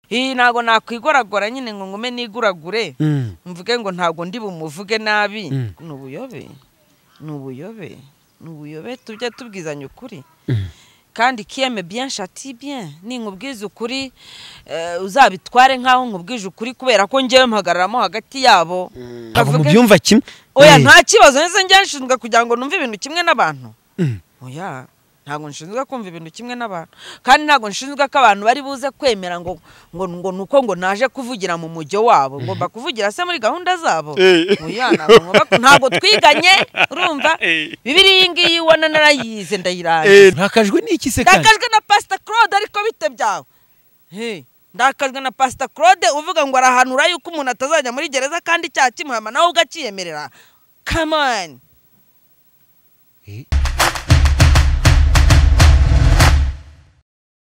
hi ntago nakwigoragora nyine ngo ngume niguragure mvuge ngo ntabwo ndi bumuvuge nabi ni ubuyobe ni ubuyobe ni ubuyobe tujye tubwizanya ukuri kandi kiyeme byinshi ati bien ninkubwiza ukuri uzabitware nk'aho nkubwije ukuri kubera ko ngewe mpagararamo hagati yabo ntabwo mubyumva kimwe oya nta kibazo ndetse njyewe nshinzwe kugira ngo numve ibintu kimwe n'abantu oya ntabwo nshinzwe kumva ibintu kimwe n'abantu kandi ntabwo nshinzwe ko abantu bari buze kwemera ngo ngo ngo nuko ngo naje kuvugira mu mujyo wabo ngomba kuvugira se muri gahunda zabo oya ntabwo ngomba- ntabwo twiganye urumva bibiri iyi ngiyi ubona narayize ndayirangije ntakajwe n'iki se kandi ndakajwe na pasita claude ariko bite byawe Hey, ndakajwe na pasita claude uvuga ngo arahanura yuko umuntu atazajya muri gereza kandi icyaha kimuhama nawe ubwo akiyemerera Come on.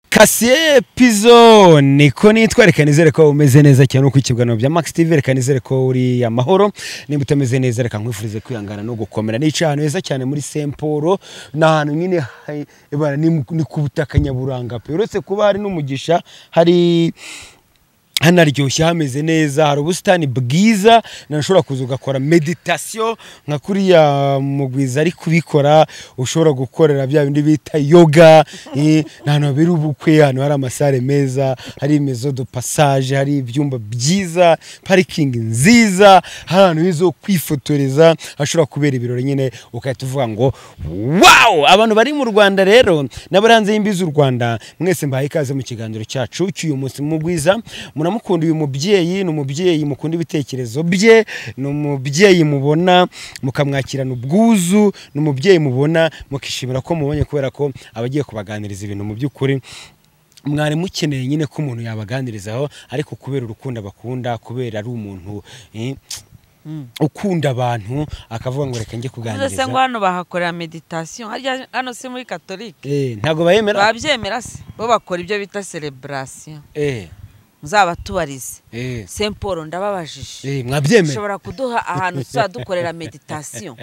kasiye pizo niko nitwa reka nizere ko umeze neza cyane uko ikiganiro bya max tv reka nizere ko uri amahoro niba utameze neza reka nkwifurize kwihangana no gukomera nicaye ahantu heza cyane muri semporo ni ahantu nyine hai- ebana, ni mu- ni ku butaka nyaburanga pe uretse kuba hari n'umugisha hari hanaryoshye hameze neza hari ubusitani bwiza nashobora kuza ugakora meditasiyo nka kuriya mugwiza ari kubikora ushobora gukorera bya bindi bita yoga eh, ni ahantu habera ubukwe ahantu hari amasare meza hari imezo do pasaje hari ibyumba byiza parikingi nziza hari ahantu heza ho kwifotoreza hashobora kubera ibirori nyine ugahita uvuga ngo wawu abantu bari mu rwanda rero n'abari hanze y'imbibi z'u rwanda mwese mbahaye ikaze mu kiganiro cyacu cy'uyu munsi mugwiza muramukunda uyu mubyeyi ni umubyeyi mukunda ibitekerezo bye ni umubyeyi mubona mukamwakirana ubwuzu ni umubyeyi mubona mukishimira ko mubonye kubera ko aba agiye kubaganiriza ibintu mu by'ukuri mwari mukeneye nyine ko umuntu yabaganirizaho ariko kubera urukundo abakunda kubera ari umuntu eh, ukunda abantu akavuga ngo reka njye Uvuze se ngo kuganiriza hano bahakorera meditasiyo harya hano si muri katolike Eh, ntabwo bayemera babyemera se bo bakora ibyo bita sereburasiyo Eh, muzabatuwarize eh, Saint Paul ndababajije eh, mwabyemera ushobora kuduha ahantu tuzajya dukorera meditasiyo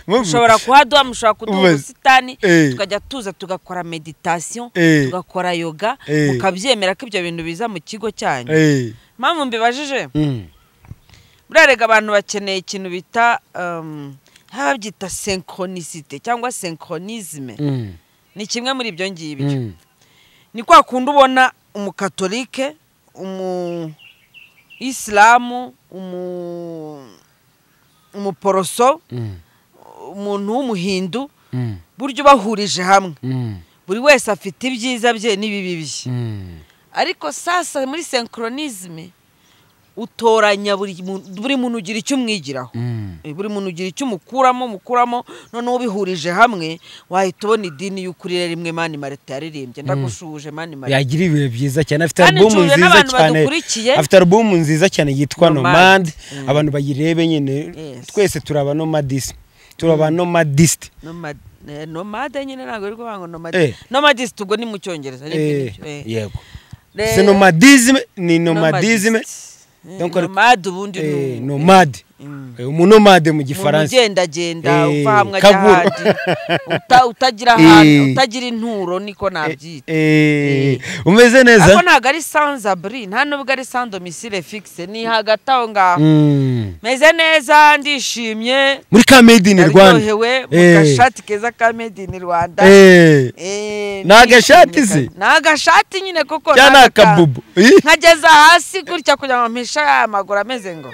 Mubi. ushobora kuhaduha mushobora kuduha Ubaze. ubusitani Eh. tukajya tuza tugakora meditasiyo Eh. tugakora yoga Eh. mukabyemera ko ibyo bintu biza mu kigo cyanyu Eh, mpamvu mbibajije mm, burarega abantu bakeneye ikintu bita um, haba babyita senkronisite cyangwa senkronizme mm, ni kimwe muri ibyo ngibyo mm, ni kwa kundi ubona umukatolike umu isilamu umu umuporoso mm, umuntu w'umuhindu mm, buryo ubahurije hamwe mm, buri wese afite ibyiza bye n'ibibi bye mm. ariko sasa muri senkronizme utoranya buri mu- buri muntu ugira icyo umwigiraho Mm. Eh, buri muntu ugira icyo umukuramo umukuramo noneho ubihurije hamwe wahita ubona idini y'ukuri rimwe mani marita yaririmbye ndagushuje mani marita yagira ibihe byiza cyane afite Kandi alubumu nshuye nziza n'abantu cyane badukurikiye. afite alubumu nziza cyane yitwa Nomad. nomad abantu bayirebe nyine Yes. twese turi abanomadisi turi abanomadisite Nomad- eh, nomade nyine ntabwo ari kuvuga ngo Eh. nomade nomadisite ubwo ni mu cyongereza ariko Eh, nibyo, eh. yego Eh, se nomadizime ni nomadizime nomadist. Eh, Donc, ariko- nomade ubundi ni eh, umuntu. nomade Mm. Eh, umunomade mu umuntu gifaransa ugendagenda Eh, uva hamwe ajya kabura. ahandi Uta- utagira ahantu Eh. utagira inturo niko nabyita Eh, umeze neza ariko ntabwo ari sanzaburi nta nubwo ari sandomisire fikise ni hagati aho ngaho Mm. meze neza ndishimye muri ka made in rwanda naryohewe mu Eh. gashati keza ka made in rwanda Eh, Eh, Ni agashati se? ndishimye cyane. ni agashati nyine kuko cyangwa ni ni agaka- akabubu Ih, nkageza hasi gutya kugira ngo mpishe aya maguru ameze ngo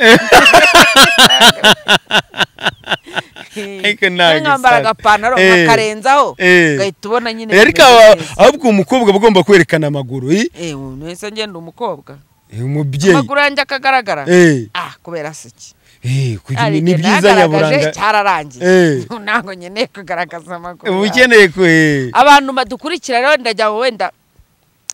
Ariko ni Niyo nkambara agasaro. agapantaro Eh. nkakarenzaho Eh. ugahita ubona nyine ariko bimeze aba- neza. ahubwo umukobwa aba agomba kwerekana amaguru ih, Eh, ubu nahise ngenda umukobwa eh, umubyeyi amaguru yanjye akagaragara Eh, ah kubera se iki eh, kugira- hari ni igihe byiza nagaragaje nyaburanga Eh. cyararangiye ntabwo nkeneye kugaragaza amaguru uba yawe. ukeneye ku eh, abantu badukurikira rero ndajya ngo wenda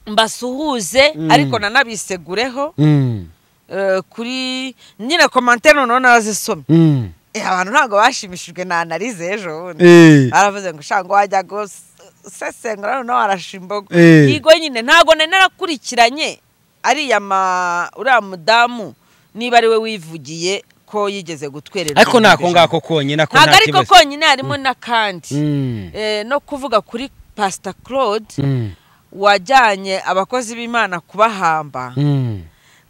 mbasuhuze Mm. ariko nanabisegureho mm, eh, kuri nyine komantere noneho narazisomye mm, Eh, abantu ntabwo bashimishijwe na analize ejo bundi eh, baravuze ngo shanga wajya gusesengura noneho warashimbogo Eh. yigo nyine ntabwo nari narakurikiranye ariya ma uriya mudamu niba ari we wivugiye ko yigeze gutwerera ariko ni ako ibihumbi ngako konyine ako ntabwo nta ariko kibazo konyine harimo n'akandi Mm, Eh, no kuvuga kuri pasita claude mm, wajyanye abakozi b'imana kubahamba Mm.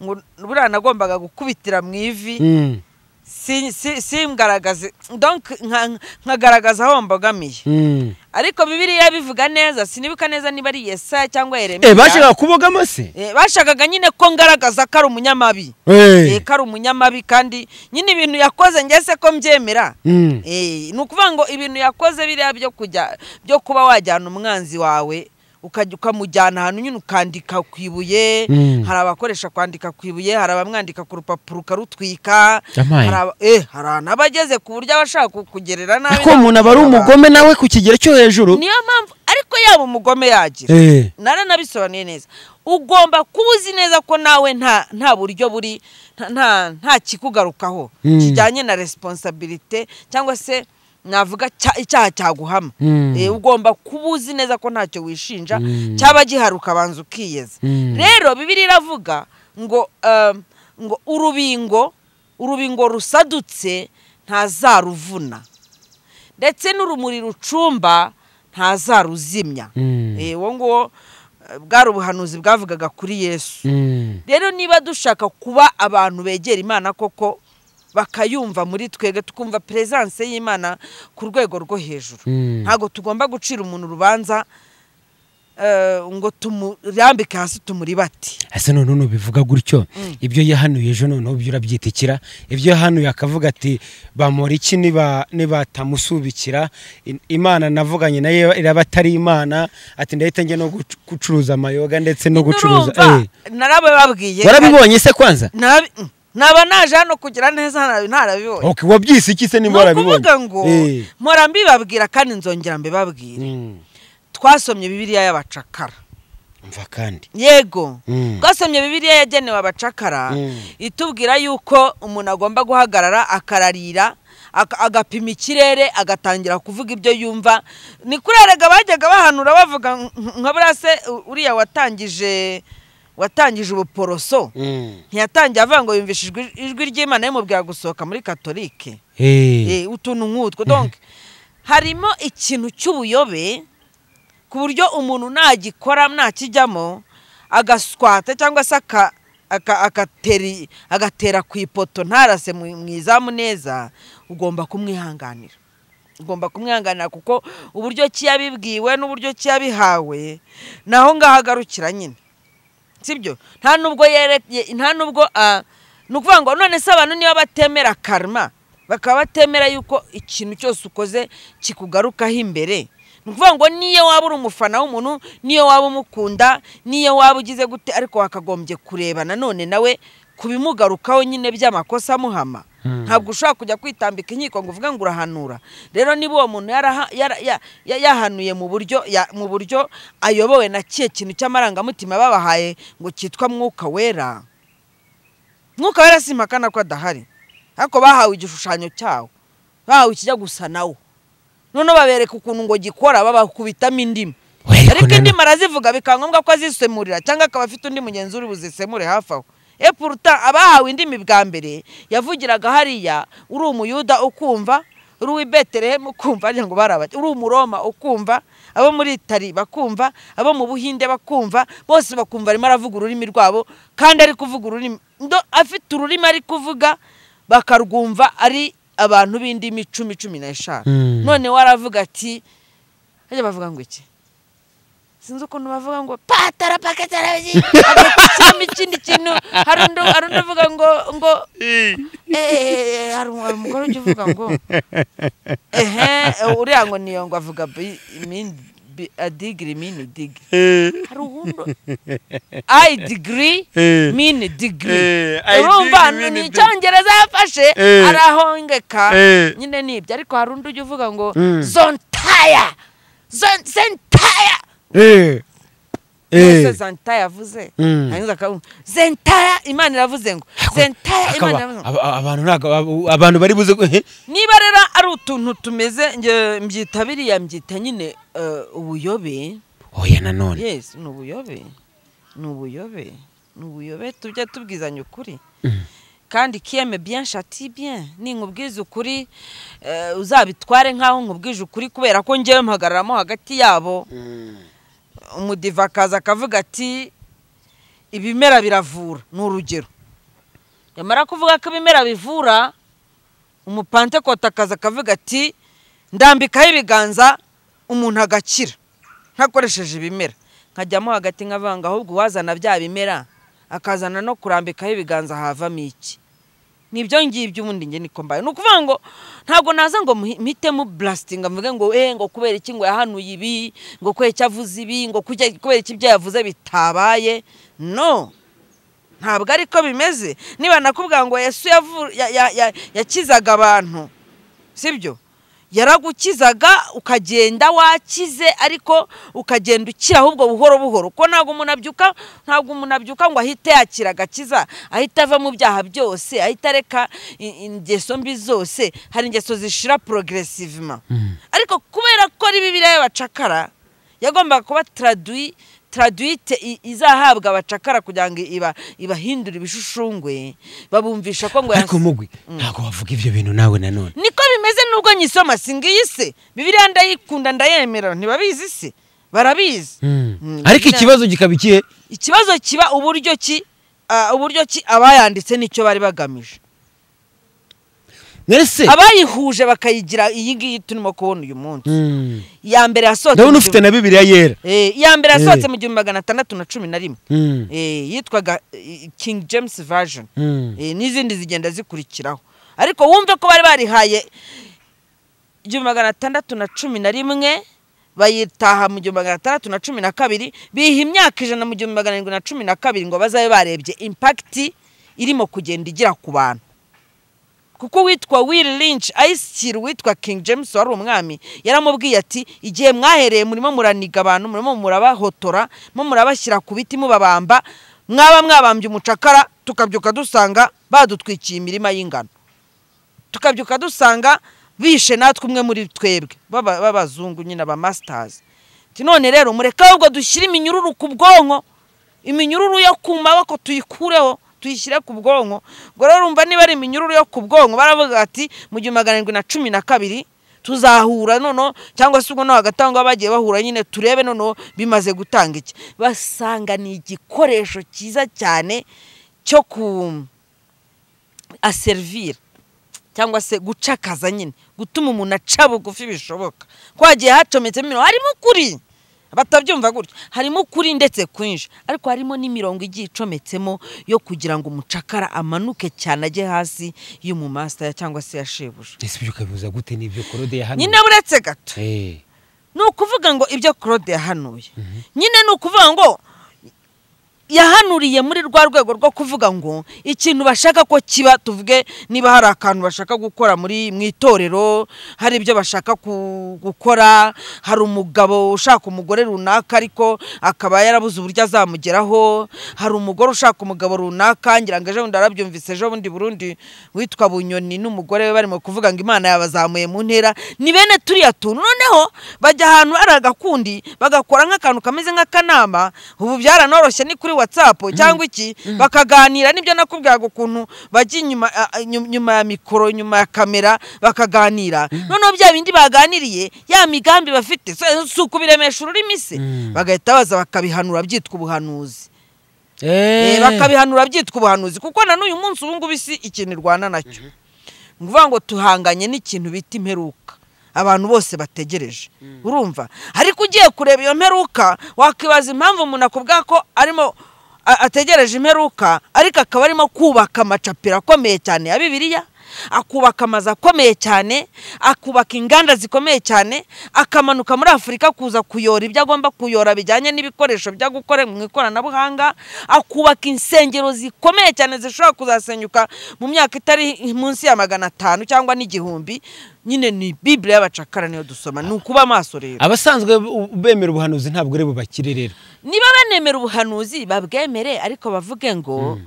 ngo buriya nagombaga gukubitira mu ivi Mm. si- si- simgaragaze donc nka- nkagaragaza aho mbogamiye Mm. ariko bibiriya bivuga neza sinibuka neza niba ari yesaya cyangwa Eh, yeremiya bashaka kubogama se Eh, bashakaga nyine ko ngaragaza ko ari umunyamabi Eh. Eh, ko ari umunyamabi kandi nyine ibintu yakoze ngese ko mbyemera Mm. Eh, ni ukuvuga ngo ibintu yakoze biriya byo kujya byo kuba wajyana umwanzi wawe ukajya ukamujyana ahantu nyine ukandika ku ibuye Mm. hari abakoresha kwandika ku ibuye hari abamwandika ku rupapuro ukarutwika Amaye. hari aba- eh, hari abantu abageze ku buryo abashaka kukugerera nabi ko umuntu aba ari bakakugora. umugome nawe ku kigero cyo hejuru niyo mpamvu ariko yaba umugome yagira Eh. nara nabisobanuye neza ugomba kuba uzi neza ko nawe nta nta buryo buri nta- nta nta kikugarukaho Mm. kijyanye na responsabilite cyangwa se navuga cya- icyaha cyaguhama Mm. Eh, ugomba kuba uzi neza ko ntacyo wishinja Mm. cyaba giharuka banza ukiyeza Mm. rero bibiri iravuga ngo um, ngo urubingo urubingo rusadutse ntazaruvuna ndetse n'urumuri rucumba ntazaruzimya Mm. Eh, uwo nguwo eh, bwari ubuhanuzi bwavugaga kuri yesu Mm. rero niba dushaka kuba abantu begera imana koko bakayumva muri twebwe tukumva peresanse y'imana ku rwego rwo hejuru Mm. ntabwo tugomba gucira umuntu urubanza eh, ngo tumurambike hasi tumuribate ese noneho nubivuga gutyo ibyo yahanuye ejo noneho byo urabyitikira ibyo yahanuye akavuga ati bamora iki niba nibatamusubikira In- imana navuganye nayo iraba atari imana ati ndahita njya no gucu- gucuruza amayoga ndetse no gucuruza Nurumva, Eh, narabibabwiye warabibonye se kwanza Narabi- mm, naba naje hano kugira neza narabi- ntarabibonye Ok, wabyise iki se ni niba warabibonye ukuvuga ngo Eh. mpora mbibabwira kandi nzongera mbibabwire Mm. twasomye bibiliya y'abacakara umva kandi yego Mm. twasomye bibiliya yagenewe abacakara Mm. itubwira yuko umuntu agomba guhagarara akararira aka- agapima ikirere agatangira kuvuga ibyo yumva ni kuri erega bajyaga bahanura bavuga nk- nka buriya se u- uriya watangije watangije ubuporoso Mm. ntiyatangiye avuga ngo yumvishijwe ijwi ry'imana yamubwira gusohoka muri katolike Eh, Eh. utuntu nk'utwo donc harimo ikintu cy'ubuyobe ku buryo umuntu nagikora ntakijyamo agaswata cyangwa se aka- aka- agateri- agatera ku ipoto ntarase mu mu izamu neza ugomba kumwihanganira ugomba kumwihanganira kuko uburyo ki yabibwiwe n'uburyo ki yabihawe naho ngaho agarukira nyine sibyo nta nubwo yere ye- nta nubwo ah, ni ukuvuga ngo none se abantu niba batemera karma bakaba batemera yuko ikintu cyose ukoze kikugarukaho imbere ni ukuvuga ngo niyo waba uri umufana w'umuntu niyo waba umukunda niyo waba ugize gute ariko wakagombye kureba nanone nawe ku bimugarukaho nyine by'amakosa amuhama Mm. ntabwo ushobora kujya kwitambika inkiko ngo uvuge ngo urahanura rero niba uwo muntu yaraha- yara- ya- ya- yahanuye mu buryo ya- mu buryo ayobowe na kiye kintu cy'amarangamutima babahaye ngo cyitwa mwuka wera mwuka wera simpakana ko adahari ariko bahawe igishushanyo cyawo bahawe ikijya gusa nawo noneho babereka ukuntu ngo gikora babakubitamo indimu We, ariko ariko nana- indimu arazivuga bikaba ngombwa ko azisemurira cyangwa akaba afite undi mugenzi uri buzisemure hafi aho epuruta abahawe indimi bwa mbere yavugiraga hariya uri umuyuda ukumva uri uw'i betelehemu ukumva arya ngo barabajya uri umuroma ukumva abo muri itari bakumva abo mu buhinde bakumva bose bakumva arimo aravuga ururimi rwabo kandi ari kuvuga ururimi ndo- afite ururimi ari kuvuga bakarwumva ari abantu b'indimi icumi cumi n'eshanu Mm. noneho aravuga ati bajya bavuga ngo iki sinzi ukuntu bavuga ngo patara pakatara agashiramo ikindi kintu hari undi hari undi uvuga ngo ngo eh, hari umu- hari umugore ujya uvuga ngo ehe uriya ngo niyo ngo avuga bi- min- bi- a digiri mini digiri hari uwundi i digiri Eh. mini digiri Eh, I urumva degree, mini ni icyongereza yafashe Eh. arahongeka Eh. nyine ni ibyo ariko hari undi ujya uvuga ngo Mm. zontaya Zon- zentaya Eh. ese Eh. zantaya yavuze Mm. hanyuma akavuga zentaya imana iravuze ngo zentaya imana Akaba- iravuze ngo aba- abantu ntago- aba- abantu bari buze gu- eh. niba rero ari utuntu tumeze nge mbyita biriya mbyita nyine eh, ubuyobe oya nanone yes ni ubuyobe ni ubuyobe ni ubuyobe tujye tubwizanya ukuri kandi kiyeme bien shati bien ninkubwiza ukuri eh, uzabitware nk'aho nkubwije ukuri kubera ko ngewe mpagararamo hagati yabo umudiva akaza akavuga ati ibimera biravura ni urugero yamara kuvuga ko ibimera bivura umupantekota akaza akavuga ati ndambikaho ibiganza umuntu agakira ntakoresheje ibimera nkajyamo hagati nkavanga ahubwo uwazana bya bimera akazana no kurambikaho ibiganza havamo iki nibyo ngibyo ubundi njye niko mbaye ni ukuvuga ngo ntabwo naza ngo mpitemo burasitinga mvuge ngo eh ngo kubera iki ngo yahanuye ibi ngo kubera icyo avuze ibi ngo kubera iki ibyo yavuze bitabaye no ntabwo ariko bimeze niba nakubwira ngo yesu yakizaga abantu sibyo yaragukizaga ukagenda wakize ariko ukagenda ukira ahubwo buhoro buhoro kuko ntabwo umuntu abyuka ntabwo umuntu abyuka ngo ahite yakira agakiza ahita ava mu byaha byose ahita areka ingeso mbi zose hari ingeso zishira porogeresivima ariko kubera ko ari bibiriya y'abacakara yagombaga kuba taraduwi taradwite izahabwa abacakara kugira ngo ibahindure ibishushungwe babumvisha ko ngo ariko mugwi ntabwo wavuga ibyo bintu nawe nanone niko bimeze nubwo nyisoma si ngiyi se bibiriya ndayikunda ndayemera ntibabizi se barabizi ariko ikibazo kikaba ikihe ikibazo kiba uburyo ki uburyo ki abayanditse n'icyo bari bagamije mwese abayihuje bakayigira iyi ngiyi turimo kubona uyu munsi iya mbere yasohotse ndabona ufite na bibiriya yera iya mbere yasohotse mu gihumbi magana atandatu na cumi na rimwe yitwaga kingi james version n'izindi zigenda zikurikiraho ariko wumve ko bari barihaye igihumbi magana atandatu na cumi na rimwe bayitaha mu gihumbi magana atandatu na cumi na kabiri biha imyaka ijana mu gihumbi magana arindwi na cumi na kabiri ngo bazabe barebye impakiti irimo kugenda igira ku bantu kuko witwa Will Lynch ayishyira uwitwa King James wari umwami yaramubwiye ati igihe mwahereye murimo muraniga abantu murimo murabahotora mo murabashyira ku biti mubabamba mwaba mwabambye umucakara tukabyuka dusanga badutwikiye imirima y'ingano tukabyuka dusanga bishe natwe umwe muri twebwe b'abazungu nyine aba masitazi none rero mureke ahubwo dushyire iminyururu ku bwonko iminyururu yo ku maboko tuyikureho tuyishyire ku bwonko ngo rero urumva niba ari iminyururu yo ku bwonko baravuga ati mu gihumbi magana arindwi na cumi na kabiri tuzahura noneho cyangwa se ubwo no hagati aho ngaho bagiye bahura nyine turebe noneho bimaze gutanga iki basanga ni igikoresho cyiza cyane cyo ku aserivira cyangwa se gucakaza nyine gutuma umuntu aca bugufi bishoboka ko hagiye hacometsemo imirongo harimo ukuri batabyumva gutya harimo ukuri ndetse kwinshi ariko harimo n'imirongo igiye icometsemo yo kugira ngo umucakara amanuke cyane ajye hasi y'umumasitaya cyangwa se ya shebuja ese ibyo ukabibuza gute n'ibyo korode yahanuye nyine buretse gato ni ukuvuga ngo ibyo korode yahanuye nyine ni ukuvuga ngo yahanuriye muri rwa rwego rwo kuvuga ngo ikintu bashaka ko kiba tuvuge niba hari akantu bashaka gukora muri mu itorero hari ibyo bashaka gukora hari umugabo ushaka umugore runaka ariko akaba yarabuze uburyo azamugeraho hari umugore ushaka umugabo runaka ngira ngo ejo bundi arabyumvise ejo bundi burundi witwa bunyoni n'umugore we barimo kuvuga ngo imana yabazamuye mu ntera ni bene turiya tuntu noneho bajya ahantu hari agakundi bagakora nk'akantu kameze nk'akanama ubu byaranoroshye ni kuri watsapu cyangwa iki bakaganira nibyo nakubwiraga ukuntu bajya inyuma ya mikoro nyuma ya kamera bakaganira noneho bya bindi baganiriye ya migambi bafite si ukubiremesha ururimi se bagahita baza bakabihanura byitwa ubuhanuzi bakabihanura byitwa ubuhanuzi kuko na n'uyu munsi ubu ngubu isi ikintu irwana nacyo ni ukuvuga ngo tuhanganye n'ikintu bita imperuka abantu bose bategereje urumva ariko ugiye kureba iyo mperuka wakwibaza impamvu umuntu akubwira ko arimo ategereje imperuka ariko akaba arimo kubaka amacapiro akomeye cyane ya bibiliya akubaka amazu akomeye cyane akubaka inganda zikomeye cyane akamanuka muri afurika kuza kuyora ibyo agomba kuyora bijyanye n'ibikoresho byo gukora mu ikoranabuhanga akubaka insengero zikomeye cyane zishobora kuzasenyuka mu myaka itari munsi ya magana atanu cyangwa n'igihumbi nyine ni bibiri y'abacakara niyo dusoma ni ukuba amaso rero abasanzwe bemera ubuhanuzi ntabwo ari bubakire rero niba banemera ubuhanuzi babwemere ariko bavuge ngo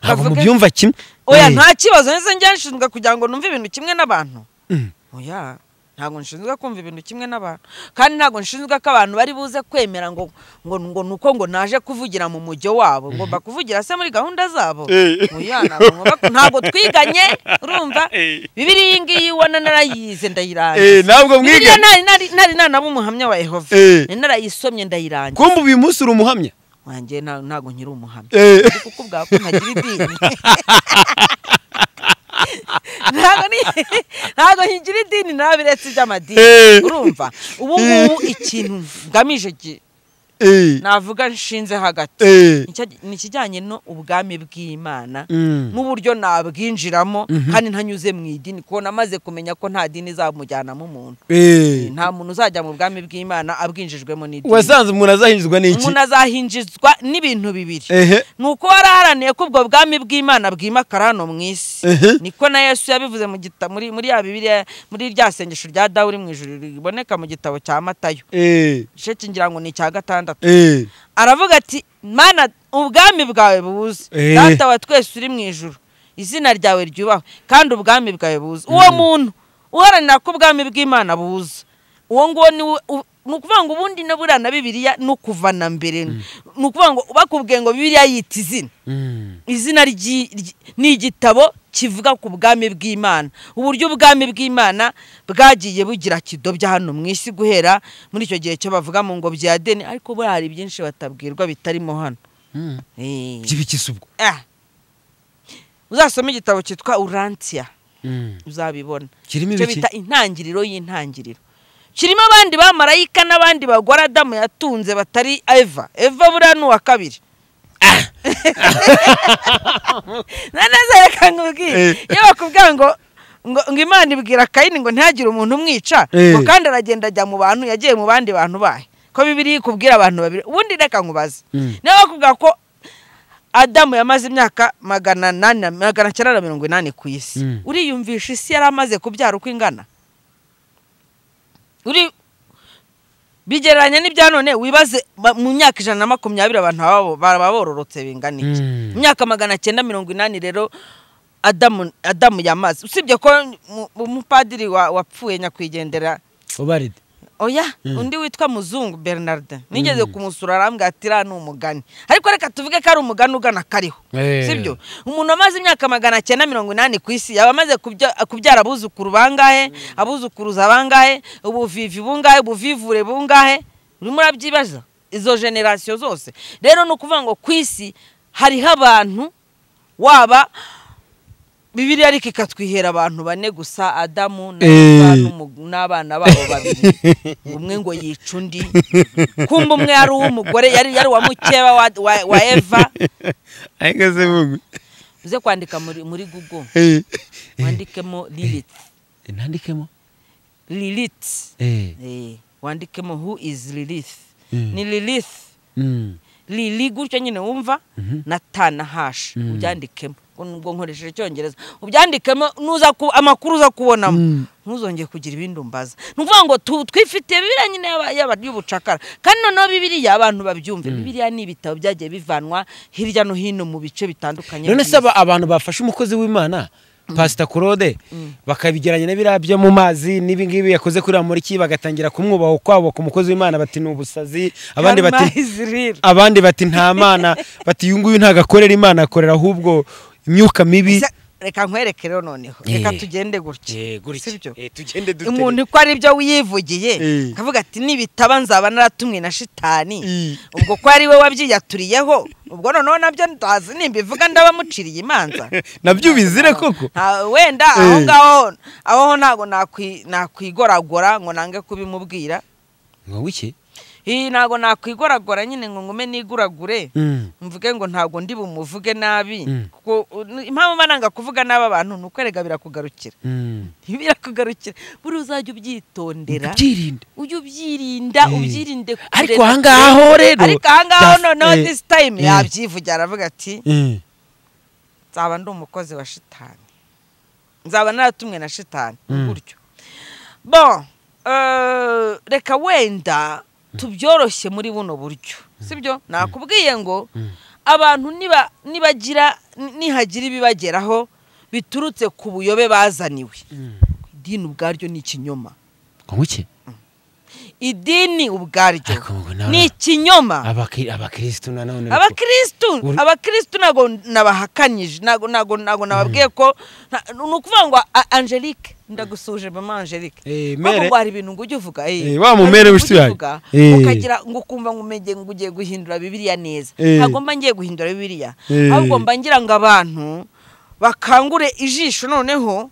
ntabwo mubyumva kimwe oya nta kibazo neza njya nshinzwe kugira ngo numve ibintu kimwe n'abantu oya ntabwo nshinzwe kumva ibintu kimwe n'abantu kandi ntabwo nshinzwe ko abantu bari buze kwemera ngo ngo ngo ni uko ngo naje kuvugira mu mujyo wabo ngomba kuvugira se muri gahunda zabo Eh. Oya, ntabwo ngomba- ntabwo twiganye urumva Eh. bibiriya iyi ngiyi ubona narayize ndayirangiza Eh, ntabwo mwige bibiriya nari nari nari nanaba umuhamya wa yehova Eh. nari narayisomye ndayirangiza kumva uyu munsi uri umuhamya wanjye nta- ntabwo nkiri umuhamya Eh. ndi kukubwira ko ntagira idini ntabwo ni ntabwo nkigira idini nabiretse iby'amadini Eh. urumva ubu ngubu ikintu ngamije gi- Eh, navuga nshinze hagati eh, Nicyo- ni ikijyanye no ubwami bw'imana mm, n'uburyo nabwinjiramo kandi ntanyuze mu idini kuko namaze kumenya ko nta dini izamujyanamo umuntu eh. nta muntu uzajya mu bwami bw'imana abwinjijwemo n'idini wasanze umuntu azahinjizwa n'iki umuntu azahinjizwa n'ibintu bibiri ehe ni uko waraharaniye ko ubwo bwami bw'imana bwimakara hano mu isi Ehe. niko na yesu yabivuze mu gita- muri muri ya bibiliya muri rya sengesho rya dawuri mu ijuru riboneka mu gitabo cya matayo eh, igice kingira ngo ni icya gatandatu eh, aravuga ati mana ubwami bwawe buze Eh. data wa twese uri mu ijuru izina ryawe ryubahwe kandi ubwami bwawe buze uwo muntu uharanira ko ubwami bw'imana buze uwo nguwo ni we- u- ni ukuvuga ngo ubundi na buriya na bibiliya ni ukuvana mbere ni ukuvuga ngo bakubwiye ngo bibiliya yita izina mm, izina ry'i- ry- ni igitabo kivuga ku bwami bw'imana uburyo ubwami bw'imana bwagiye bugira kidobya hano mu isi guhera muri icyo gihe cyo bavuga mu ngobyi ya deni ariko buriya hari byinshi batabwirwa bitarimo hano mm. Eh. by'ibikisi ubwo Ah. uzasome igitabo cyitwa uransiya Mm. uzabibona kirimo icyo ibiki bita intangiriro y'intangiriro kirimo abandi bamarayika n'abandi bagore adamu yatunze batari eva eva buriya ni uwa kabiri nanazereka nkubwire Eh. iyo bakubwira ngo ngo ngo imana ibwira kayini ngo ntihagire umuntu umwica Eh. ngo kandi aragenda ajya mu bantu yagiye mu bandi bantu bahe ko bibiri ikubwira abantu babiri ubundi reka nkubaze Mm. niba bakubwira ko adamu yamaze imyaka magana nani na- magana cyenda na mirongo inani ku isi Mm. uriyumvisha isi yari amaze kubyara uko ingana uri bigereranya n'ibya none wibaze ba- mu myaka ijana na makumyabiri abantu baba- baba bororotse bingana iki Mm. mu myaka magana cyenda mirongo inani rero adamu adamu yamaze usibye ko mu- umupadiri wa- wapfuye nyakwigendera ubaride oya Mm. undi witwa muzungu bernardin nigeze kumusura arambwira ati iriya ni umugani ariko reka tuvuge ko ari umugani ugana kariho Eh. sibyo umuntu wamaze imyaka magana cyenda mirongo inani ku isi yaba amaze kubya- kubyara abuzukuru bangahe abuzukuruza bangahe ubuvivi bungahe ubuvivure bungahe urimo urabyibaza izo generasiyo zose rero ni ukuvuga ngo ku isi hariho abantu waba bibiliya ariko ikatwihera abantu bane gusa adamu na Eva Eh. n'umu- n'abana babo babiri umwe ngo yica undi kumba umwe yari uw'umugore yari yari uwa mukeba wa, wa, wa eva ariko se vuga uze kwandika muri, muri google Eh, wandikemo lilit nandikemo lilit Eh, eh, wandikemo who is lilith Mm. ni lilith mm, lili gutyo nyine wumva Mhm. na ta na hashi Mm. ubyandikemo ubwo nkoresheje icyongereza ubyandikemo nuza ku, amakuru uza kubonamo Mm. ntuzongeye kugira ibindi umbaza ni ukuvuga ngo tu- twifitiye bibiliya nyine yaba- yaba- y'ubucakara kandi noneho bibiliya abantu babyumve bibiliya ni ibitabo byagiye bivanwa hirya no hino mu bice bitandukanye none se by'isi. aba- abantu bafashe umukozi w'imana pasita claude bakabigeranya na biriya byo mu mazi n'ibi ngibi yakoze kuri ramoriki bagatangira kumwubaha kwabo ku mukozi w'imana bati ni ubusazi abandi bati Karma is real. abandi bati nta mana bati uyu nguyu ntago akorera imana akorera ahubwo imyuka mibi Se- reka nkwereke rero noneho reka Eh. tugende gutya Eh, gutya. sibyo Eh, tugende umuntu uko ari byo wiyivugiye Eh. akavuga ati nibitaba nzaba naratumwe na shitani Eh. ubwo ko ari we wabyiyaturiyeho ubwo noneho nabyo ndazi nimbivuga ndabamuciriye imanza nabyo ubizire koko Nta- wenda Eh. aho ngaho aho ho ntabwo nakwi- nakwigoragora ngo nange kubimubwira ngo wiki iyi ntabwo nakwigoragora nyine ngo ngume niguragure Mm. mvuge ngo ntabwo ndi bumuvuge nabi Mm. kuko uh, impamvu mba nanga kuvuga nabi abantu ni ukwerega birakugarukira Mm. birakugarukira buri uzajya ubyitondera Byirinde. ujye ubyirinda Eh. ubyirinde kure Ariko na ahangaha kure. ho rero, ariko ahangaho daf- noneho eh, disi tayime eh. yabyivugira aravuga ati Eh. nzaba ndi umukozi wa shitani nzaba naratumwe na shitani Mm. gutyo bo eh, reka wenda tubyoroshye muri buno buryo sibyo nakubwiye ngo abantu niba nibagira ni- nihagira ibibageraho biturutse ku buyobe bazaniwe idini ubwaryo ni ikinyoma ngo iki idini ubwaryo Ariko ngo na- ni ikinyoma Abakiri- abakirisitu nanone ariko- abakirisitu Uri- abakirisitu ntabwo nabahakanyije ntabwo ntabwo ntabwo nababwiye ko nta- ni ukuvuga ngo "A- angelique ndagusuje mama angelique Eh, Ahubwo mere- ngo hari ibintu ngo ujye uvuga eh, Eh, wa hari mumere ibintu w'inshuti ujya yanjye. uvuga, Eh. ukagira ngo ukumva ngo umege ngo ugiye guhindura bibiliya neza Eh. ntabwo mba ngiye guhindura bibiliya Eh. ahubwo mba ngira ngo abantu bakangure ijisho noneho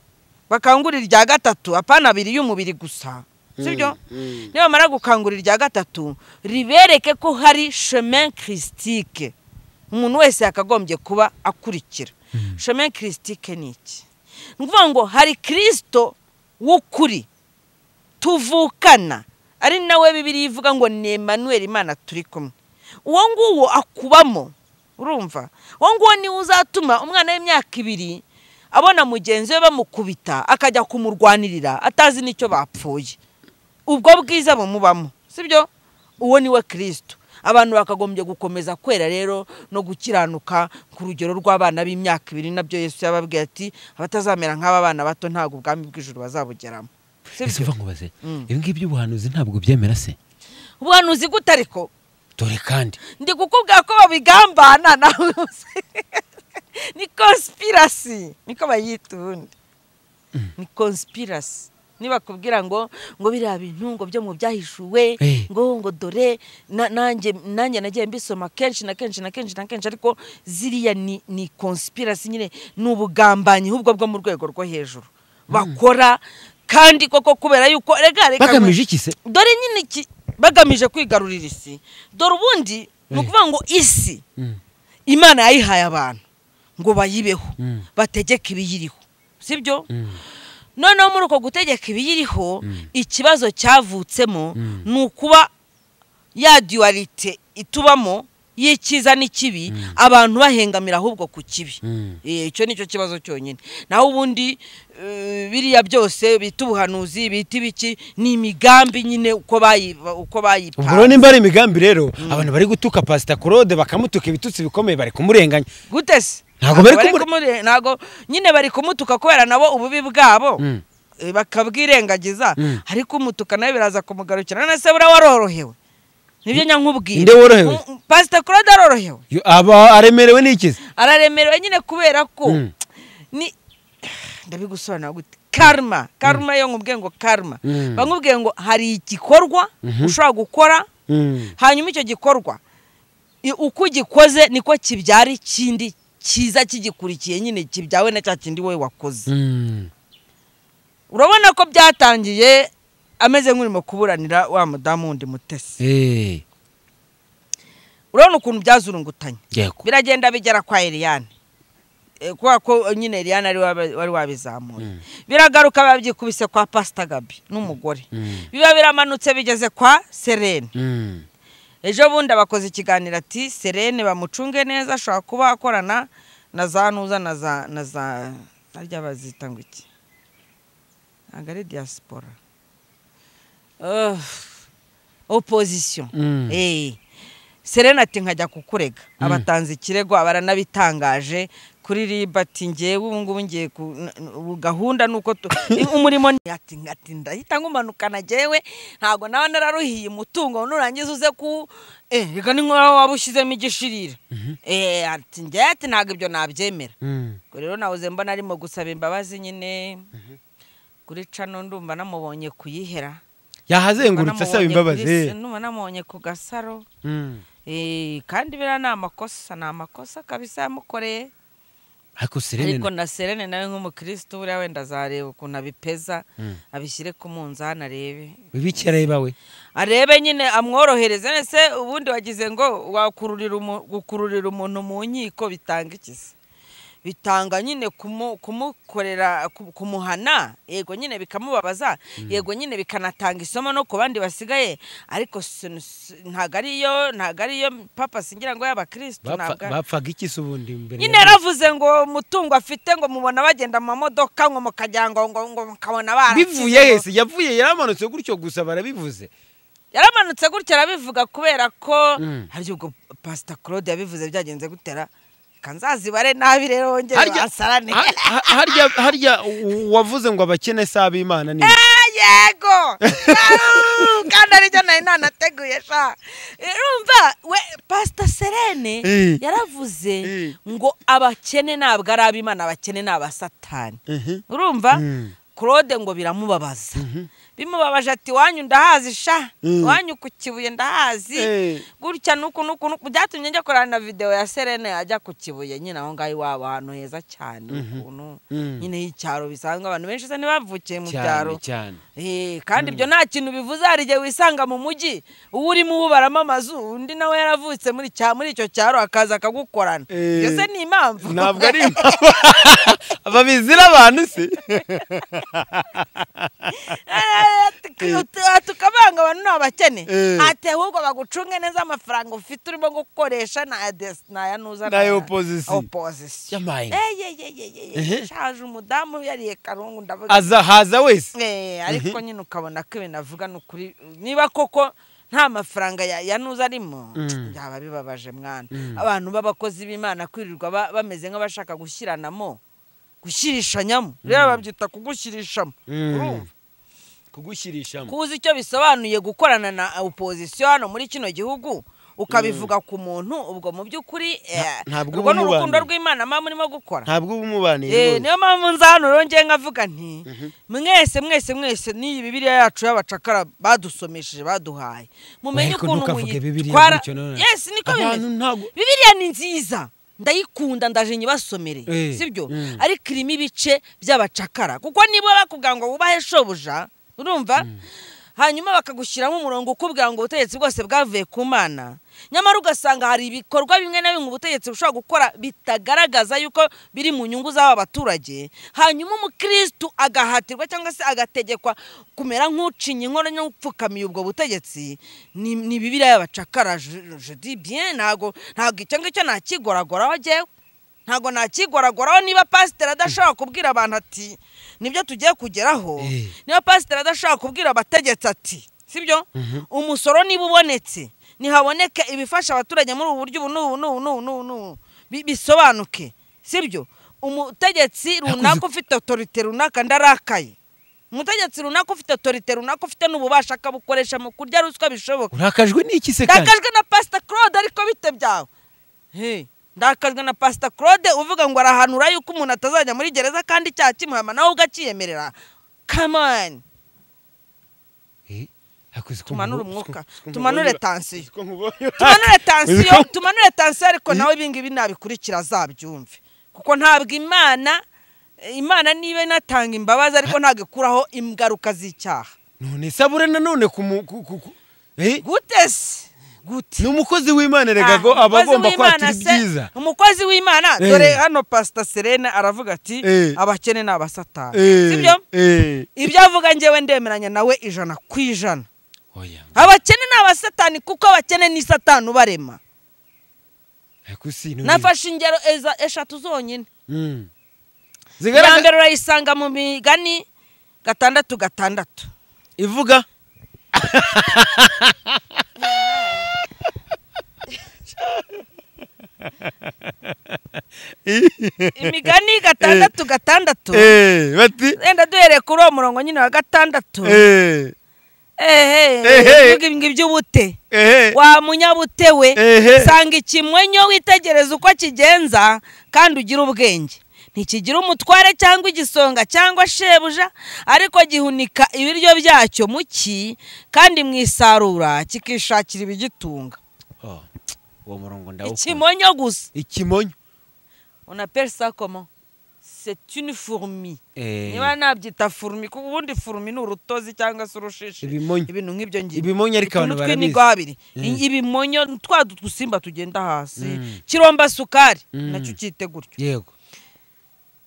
bakangure irya gatatu apana abiri y'umubiri gusa sibyo Mm, nibamara gukangura irya gatatu ribereke ko hari chemin christique umuntu wese yakagombye kuba akurikira chemin christique ni iki ni ukuvuga ngo hari kirisito w'ukuri tuvukana ari nawe bibiri ivuga ngo ni Emmanuel imana turi kumwe uwo nguwo akubamo urumva uwo nguwo niwe uzatuma umwana w'imyaka ibiri abona mugenzi we bamukubita akajya kumurwanirira atazi n'icyo bapfuye ubwo bwiza bumubamo sibyo uwo ni we kirisito abantu bakagombye gukomeza kwera rero no gukiranuka ku rugero rw'abana b'imyaka ibiri nabyo yesu yababwiye ati abatazamera nk'aba bana bato ntabwo ubwami bw'ijuru bazabugeramo ese sibyo uva ngo baze Mm. ibi ngibi by'ubuhanuzi ntabwo byemera se ubuhanuzi gute ariko dore kandi ndi kukubwira ko babigambana nawe uzi. ni konspirasi niko bayita ubundi ni konspirasi nibakubwira ngo ngo biriya bintu ngo byo mu byahishuwe Eh. ngo ngo dore na- nanjye nanjye nagiye mbisoma kenshi na kenshi na kenshi na kenshi ariko ziriya ni ni konspirasi nyine ni ubugambanyi ahubwo bwo mu rwego rwo hejuru bakora kandi koko kubera yuko reka reka bagamije iki se dore nyine iki bagamije kwigarurira isi dore ubundi ni Eh. ukuvuga ngo isi Mm. imana yayihaye abantu ngo bayibeho Mm. bategeke ibiyiriho sibyo Mm. noneho muri uko gutegeka ibiyiriho Mm. ikibazo cyavutsemo Mm. ni ukuba ya duwarite itubamo y'ikiza n'ikibi abantu bahengamira ahubwo ku kibi Mm. Eh, icyo ni cyo kibazo cyonyine naho ubundi eh, biriya byose bita ubuhanuzi bita ibiki ni imigambi nyine uko bayi- uko ubwo rero bayipanze nimba ari imigambi rero abantu bari gutuka pasita claude bakamutuka ibitutsi bikomeye bari kumurenganya gute se Ntabwo bari kumure- kumure- ntabwo nyine bari kumutuka kubera nabo ububi bwabo Mm. eh, bakabwirengagiza Mm. ariko umutuka nawe biraza kumugarukira none se buriya warorohewe nibyo nyankubwira Nde worohewe? Mm, pasita claude arorohewe Yo, aba aremerewe n'ikizi araremerewe nyine kubera ko Mm. ni ndabigusobanura gute karma karma yo nkubwiye ngo karma Mm. bamubwiye ngo hari igikorwa Mhm. ushobora gukora Mm. hanyuma icyo gikorwa i- uko ugikoze niko kibyara ikindi cyiza kigikurikiye nyine kibyawe na cya kindi wowe wakoze Mm. urabona ko byatangiye ameze nk'urimo kuburanira wa mudamu wundi mutesi Eh, urabona ukuntu byazurungutanye yego biragenda bigera kwa Eliane Eh, kubera ko nyine Eliane ari waba- wari wabizamuye Mm. biragaruka babyikubise kwa Pastor Gabi n'umugore Mm. biba biramanutse bigeze kwa Serene Mm. ejo bundi abakoze ikiganiro ati Serene bamucunge neza ashobora kuba akorana na za nuza na za na za harya bazita ngo iki ntabwo ari diaspora Ugh, opposition Mm. Eh. Serena ati nkajya kukurega abatanze ikirego baranabitangaje kuri riba ati ngewe ubu ngubu ngiye ku n- n- ubu gahunda ni uko tu- umurimo ni ati ati ndahita nkumanukana jyewe ntabwo nawe nararuhiye umutungo nurangiza uze ku eh reka ni nk'aho waba ushyizemo igishirira eh ati ngewe ati ntabwo ibyo nabyemera Mm. ubwo rero nahoze mbona arimo gusaba imbabazi nyine kuri cano ndumva namubonye kuyihera yahazengurutse asaba Namubonye kuri imbabazi se- eh. ndumva namubonye ku gasaro Mm. Eh, kandi biriya ni amakosa ni amakosa kabisa yamukoreye ariko serene ariko na serene nawe nk'umukirisitu buriya wenda azareba ukuntu abipeza Mm. abishyire ku munzani arebe bibiki areba we arebe nyine amworohereze nese ubundi wagize ngo wakururira umu- gukururira umuntu mu nkiko bitanga iki se bitanga nyine kumu- kumukorera ku- kumuhana yego nyine bikamubabaza yego nyine bikanatanga isomo no ku bandi basigaye ariko si- si- ntabwo ariyo ntabwo ariyo papa singira ngo y'abakirisitu Bapfa- ntabwo ari- bapfaga iki se ubundi imbere nyine ya- yaravuze ngo umutungo afite ngo mubona bagenda mu mamodoka ngo mukagira ngo ngo ngo mukabona barasize bivuye ngo- hese yavuye yaramanutse gutyo gusa barabivuze yaramanutse gutya arabivuga kubera ko Mm. hari ubwo pasita claude yabivuze byagenze gutera kanzazibare nabi rero wongere Harya- basarane ha- ha- harya harya u- wavuze ngo abakene si ab'imana ni Eh, yego kandi aribyo nari nanateguye sha urumva we pasita serene Eh. yaravuze Eh. ngo abakene ntabwo ari ab'imana abakene ni abasatani Mhm. urumva Mm. claude ngo biramubabaza bimubabaje ati wanyu ndahazi sha Mm. wanyu ku kibuye ndahazi Eh. gutya nuku nuku nuku byatumye njya korana na videwo ya serena yajya ku kibuye nyine aho ngaho iwabo ahantu heza cyane ukuntu Mm. nyine y'icyaro bisanzwe abantu benshi usa ntibavukiye mu cyane byaro cyane Eh, kandi ibyo nta kintu bivuze hari igihe wisanga mu mujyi uba urimo uwubaramo amazu undi nawe yaravutse muri cya- muri icyo cyaro akaza akagukorana Eh. iyo se ni impamvu ntabwo ari impamvu babizira abantu se tukabanga abantu ni abakene Eh. ati ahubwo bagucunge neza amafaranga ufite urimo gukoresha ni aya desi ni aya nuza Ni aya opozisiyo. opozisiyo Yamaye. Ehe. eyeyeyeye shaje umudamu yariye karungu ndavuga aza haza wese Eh, ariko nyine ukabona ko ibintu avuga ni ukuri niba koko nta mafaranga ya ya nuza arimo Mm. byaba bibabaje mwana Mm. abantu b'abakozi b'imana kwirirwa ba- bameze nk'abashaka gushyiranamo gushyirishanyamo rero babyita kugushyirishamo urumva kugushyirishamo kuzi icyo bisobanuye gukorana na opozisiyo hano muri kino gihugu ukabivuga ku muntu ubwo mu by'ukuri eh, ntabwo urwo ni uba urukundo umubaniye. rw'imana muba murimo gukora ntabwo uba umubaniye Eh, rwose. niyo mpamvu nza hano rero ngewe nkavuga nti mwese mwese mwese n'iyi bibiriya yacu y'abacakara badusomesheje baduhaye mumenye Ariko ukuntu ntukavuge Bibiliya muyitwara gutyo nanone. yesi niko abantu bimeze ntabwo bibiriya ni nziza ndayikunda ndaje nyibasomere Eh, sibyo mm. ariko irimo ibice by'abacakara kuko niba bakubwira ngo wubahe shobuja urumva hanyuma bakagushyiramo umurongo ukubwira ngo ubutegetsi bwose bwavuye ku mana nyamara ugasanga hari ibikorwa bimwe na bimwe ubutegetsi bushobora gukora bitagaragaza yuko biri mu nyungu z'aba baturage hanyuma umukirisitu agahatirwa cyangwa se agategekwa kumera nk'ucinye inkono no gupfukamiye ubwo butegetsi ni ni bibiriya y'abacakara je- je dis bien ntago ntago icyo ngicyo nakigoragoraho jyewe ntago nakigoragoraho niba pasiteri adashobora kubwira abantu ati nibyo tugiye kugeraho Eh. niba pasiteri adashobora kubwira abategetsi ati sibyo umusoro niba ubonetse nihaboneke ibifasha abaturage muri ubu buryo ubu n'ubu n'ubu n'ubu n'ubu n'ubu bi- bisobanuke sibyo umutegetsi runaka ufite otorite runaka ndarakaye umutegetsi runaka ufite otorite runaka ufite n'ububasha akabukoresha mu kurya ruswa bishoboka urakajwe n'iki se kandi ndakajwe na pasita claude ariko bite byawe He, ndakajwe na pasita claude uvuga ngo arahanura yuko umuntu atazajya muri gereza kandi icyaha kimuhama nawe ubwo akiyemerera kamani Eh, ariko uziko Tumanure nkubu- umwuka, uziko nkubu- tumanure uziko tansiyo. nkubonye- tumanure tansiyo Uziko- tumanure tansiyo ariko nawe ibingibi nabikurikira azabyumve kuko ntabwo imana imana niba inatanga imbabazi ariko ntabwo ikuraho ingaruka z'icyaha none sabure nanone ku mu- ku- ku- ku- Eh, gute se gute ni umukozi w'imana Ah, erega ko aba umukozi agomba w'Imana kwatira se- ibyiza umukozi w'imana Eh. dore hano pasita serene aravuga ati Eh. abakene ni abasatani Eh, sibyo eh. ibyo avuga ngewe ndemeranya nawe ijana ku ijana oya abakene ni abasatani kuko abakene ni satani ubarema ariko si none- nafashe ingero eza- eshatu zonyine Mm. iya zigaragaza mbere urayisanga mu migani gatandatu gatandatu ivuga imigani gatandatu gatandatu Eh, bati wenda duhereye kuri uwo murongo nyine wa gatandatu eh, Ehe. ehe ibi ngibyo ubute eh, wa munyabute we Ehe. sanga ikimwenyo witegereza uko kigenza kandi ugire ubwenge ntikigira umutware cyangwa igisonga cyangwa shebuja ariko gihunika ibiryo byacyo mu ki kandi mu isarura kikishakira ibigitunga Oh, uwo murongo ndawukunda ikimonyo gusa ikimonyo unapere sa komo c'est une fourmi Eh, niba nabyita furumi kuko ubundi furumi ni urutozi cyangwa se urushishi ibimonyo ibintu nk'ibyo ngibyo ibimonyo ariko abantu Utuntu tw'imigo barabizi abiri Mm. I- ibimonyo ni twa dusimba tugenda hasi Mm. kiromba sukari Mm. nacyo cyite gutyo yego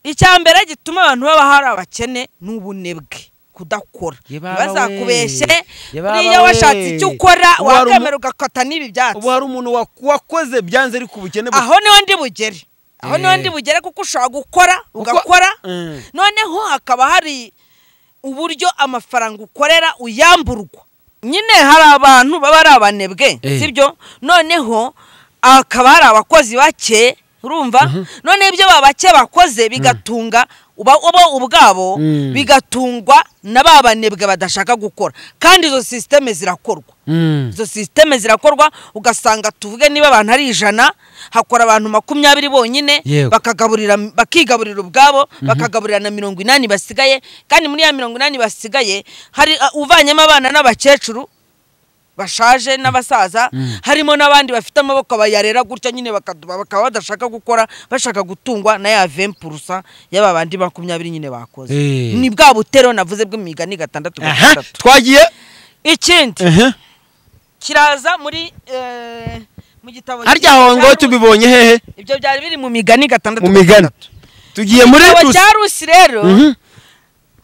icya mbere gituma abantu baba hari abakene ni ubunebwe kudakora Ye baba ntibazakubeshye we, ye baba buriya we. washatse icyo ukora Ubu hari wakwemera ugakata n'ibi byatsi ubu hari umuntu wa- wakoze byanze ariko ubukene bu- aho niho ndi bugere aho niho Eh. ndi bugere kuko ushobora gukora ugakora Mm. noneho hakaba hari uburyo amafaranga ukorera uyamburwa nyine hari abantu baba ari abanebwe Eh. sibyo noneho hakaba hari abakozi bake urumva noneho ibyo babake bakoze bigatunga uba bo ubwabo Mm. bigatungwa na ba banebwe badashaka gukora kandi izo sisiteme zirakorwa Mm. izo sisiteme zirakorwa ugasanga tuvuge niba abantu ari ijana hakora abantu makumyabiri bonyine Yego. bakagaburira bakigaburira ubwabo bakagaburira na mirongo inani basigaye kandi muri ya mirongo inani basigaye hari uh, uvanyemo abana n'abakecuru bashaje n'abasaza harimo n'abandi bafite amaboko bayarera gutya nyine bakaduba bakaba badashaka gukora bashaka gutungwa na ya vempurusa y'aba bandi makumyabiri nyine bakoze Eh. ni bwa butero navuze bw'imigani gatandatu aha gatandatu twagiye ikindi aha kiraza muri eh, mu gitabo harya aho ngo tubibonye hehe ibyo byari biri mu migani gatandatu mu migani gatandatu. tugiye muri igitabo Rusi. cya rusi rero Mhm.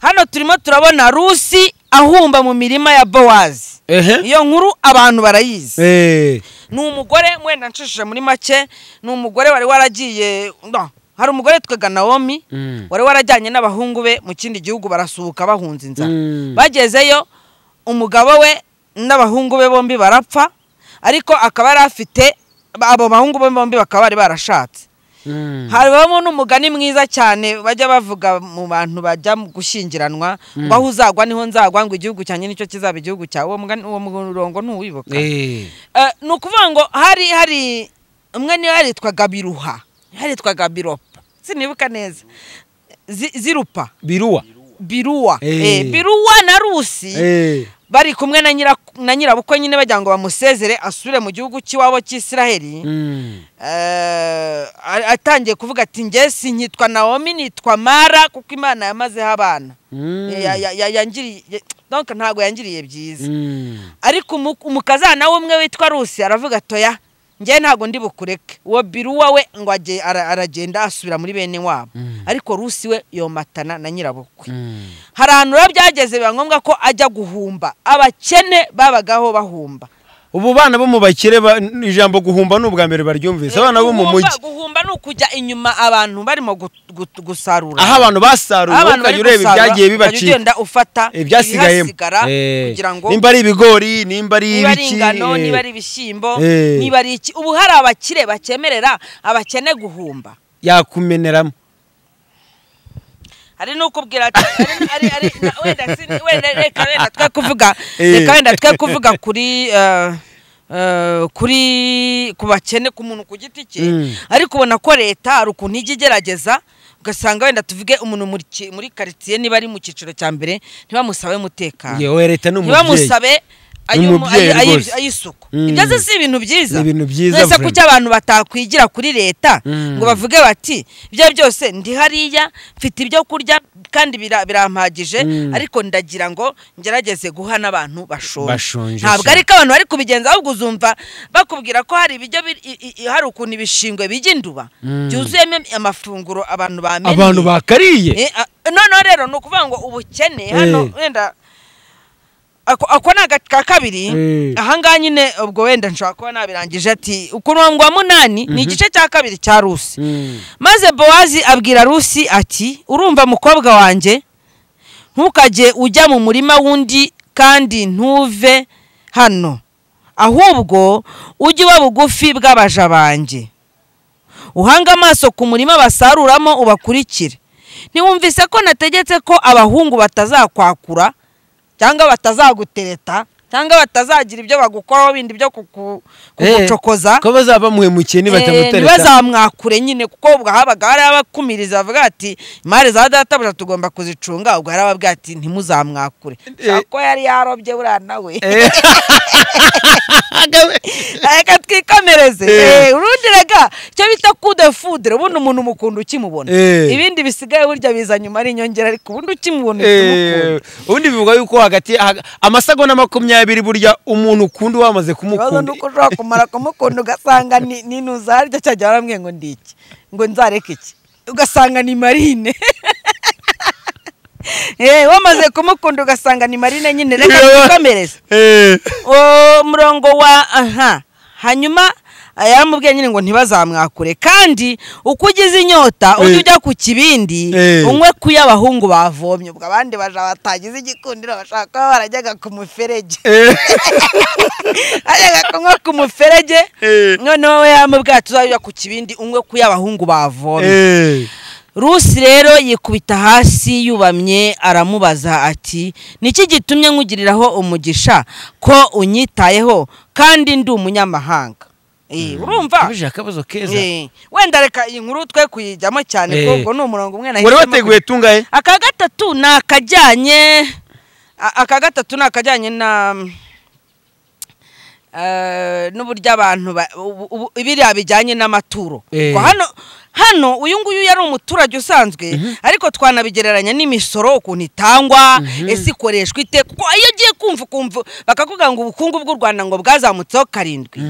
hano turimo turabona rusi ahumba mu mirima ya bowazi ehe iyo nkuru abantu barayizi Eh, ni umugore wenda nshishije muri make ni umugore wari waragiye no, hari umugore twega nawomi Mm. wari warajyanye n'abahungu be mu kindi gihugu barasuhuka bahunze inzara Mm. bagezeyo umugabo we n'abahungu be bombi barapfa ariko akaba yari afite abo bahungu be bombi bakaba bari barashatse mm. habamo n'umugani mwiza cyane bajya bavuga mu bantu bajya mu gushyingiranwa ngo aho uzagwa niho nzagwa ngo igihugu cyanjye nicyo kizaba igihugu cyawe uwo mugani uwo murongo ntuwibuka Eh, Eh, ni ukuvuga ngo hari hari umwe niyo yaritwaga biruha yaritwaga biropa sinibuka neza Zi- zirupa biruwa biruwa Eh. Eh, biruwa na rusi Eh, bari kumwe na nyira na nyirabukwe nyine bagira ngo bamusezere asubire mu gihugu cy'iwabo cy'isiraheli mm. Eh, a- atangiye kuvuga ati ngesi nkitwa nawomi nitwa mara kuko imana yamazeho abana Mm. Ya- ya- ya- yangiriye donc ntabwo yangiriye byiza Mm. ariko umu- umukazana w'umwe witwa rusi aravuga atoya njyewe ntabwo ndi bukureke uwo biruwa we ngo ajye- ara- aragenda asubira muri bene wabo ariko rusi we yomatana na nyirabukwe Mm. hari ahantu rero byageze biba ngombwa ko ajya guhumba abakene babagaho bahumba ubu bana bo mu bakire ba- n- ijambo guhumba ni ubwa mbere baryumvise abana bo mu Guhumba- mujyi guhumba ni ukujya inyuma abantu barimo gut- gut- gusarura aho abantu basaruye Aho wowe abantu bari ukajya ureba gusarura, ibyagiye ukajya bibacika ugenda ufata ibyasigayemo ibihasigara Eh, kugira ngo nimba ari ibigori nimba ari niba ari ibiki, ingano eh, niba ari ibishyimbo Eh. niba ari iki ubu hari abakire bakemerera abakene guhumba yakumeneramo hari n'ukubwira ati hari- hari- hari- na- wenda si- wenda reka wenda twe kuvuga Eh. reka wenda twe kuvuga kuri eh, eh, kuri ku bakene ku muntu ku giti cye Mm. ariko ubona ko leta hari ukuntu ijya igerageza ugasanga wenda tuvuge umuntu muri ki- muri karitsiye niba ari mu cyiciro cya mbere ntibamusabe umutekano yewe leta ni umubyeyi ntibamusabe Ni ayu- umubyeyi ayu- ayu- rwose. ay'isuku Mm. ibyo se si ibintu byiza Ni ibintu byiza Mbese vraiment. kuki abantu batakwigira kuri leta Mm. ngo bavuge bati ibyo byose ndi hariya mfite ibyo kurya kandi bira- birampagije Mm. ariko ndagira ngo ngerageze guha n'abantu bashonje Bashonje, ntabwo sha. ariko abantu bari kubigenza ahubwo uzumva bakubwira ko hari ibiryo biri- i- i- i- hari ukuntu ibishingwe bijya induba Mm. byuzuyemo amafunguro abantu bamenye abantu bakariye Eh, a- noneho rero ni ukuvuga ngo ubukene hano Eh. wenda ako ako ni aka kabiri Eh. ahangaha nyine ubwo wenda nshobora kuba nabirangije ati umurongo wa munani ni igice cya kabiri cya rusi Mm. maze bowazi abwira rusi ati urumva mukobwa wanjye ntukajye ujya mu murima w'undi kandi ntuve hano ahubwo ujye uba bugufi bw'abaja banjye uhange amaso ku murima basaruramo ubakurikire ntiwumvise ko nategetse ko abahungu batazakwakura cyangwa batazagutereta cyangwa batazagira ibyo bagukoraho bindi byo kuku- kugucokoza Eh, ko bazaba bamuhemukiye nibatamutera ntibazamwakure nyine kuko ubwo habaga hari abakumiriza bavuga ati imari za databuja tugomba kuzicunga ubwo hari ababwira ati ntimuzamwakure Shaka ko yari yarobye buriya nawe reka twikomereze Eh. Eh, urundi rega icyo bita kudefudire ubundi umuntu umukunda ukimubona Eh. ibindi bisigaye burya biza nyuma ari inyongera ariko ubundi ukimubona uhita umukunda ubundi bivugwa yuko hagati haga- amasegonda makumyabiri burya umuntu ukunda wamaze ikibazo ni kumukunda uko ushobora kumara kumukunda ugasanga ni ni ntuzarya cyajya warambwiye ngo ndi iki ngo nzareke iki ugasanga ni marine Eh, wamaze kumukunda ugasanga ni marine nyine reka twikomereze Eh, uwo murongo wa aha hanyuma yaramubwiye nyine ngo ntibazamwakure kandi uko ugize inyota ujye Eh. ujya ku kibindi Eh. unywe ku y'abahungu bavomye ubwo abandi baja batagize igikundiro bashaka kuba barajyaga ku muferege eh, ajyaga kunywa ku muferege Eh. noneho we yamubwiye ati uzajya ku kibindi unywe ku y'abahungu bavomye eh. rusi rero yikubita hasi yubamye aramubaza ati niki gitumye nkugiriraho umugisha ko unyitayeho kandi ndi umunyamahanga Eh, urumva Uje akabazo keza Eh, wenda reka iyi nkuru twe kuyijyamo cyane Eh. kuko ni umurongo umwe wari nahisemo wateguye tungahe aka gatatu ni akajyanye a- aka gatatu ni akajyanye na eh, n'uburyo abantu ba- ubu- ubu- biriya bijyanye n'amaturo Eh. Ko hano hano uyu nguyu yari umuturage usanzwe ariko twanabigereranya n'imisoro ukuntu itangwa ese ikoreshwa ite kuko iyo ugiye kumva ukumva bakakuvuga ngo ubukungu bw'u rwanda ngo bwazamutseho karindwi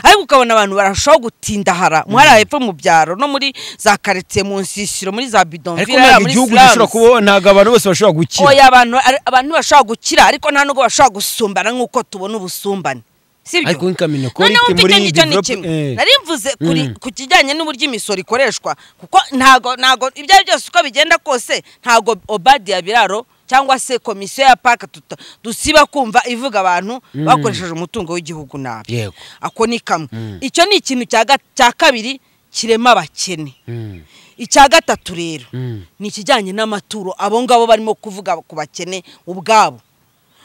ariko ukabona abantu barushaho gutindahara mu hariya hepfo mu byaro no muri za karitsiye mu nsisiro muri za bidon ariko Villa, ntabwo muri igihugu slums. gishobora kubaho ntabwo abantu bose bashobora gukira Oya, abantu ari- abantu ntibashobora gukira ariko nta nubwo bashobora gusumbana nk'uko tubona ubusumbane sibyo ariko nk'ikamino kora noneho ite muri mfite iyi icyo ni develop- kimwe eh. nari mvuze kuri ku kijyanye n'uburyo imisoro ikoreshwa kuko ntago ntago ibyo ari byo byose uko bigenda kose ntago obadiya biraro cyangwa se komisiyo ya paka tuta- dusiba kumva ivuga abantu bakoresheje umutungo w'igihugu nabi yego ako ni kamwe icyo ni ikintu cya ga- cya kabiri kirema abakene icya gatatu rero ni ikijyanye n'amaturo abo ngabo barimo kuvuga ku bakene ubwabo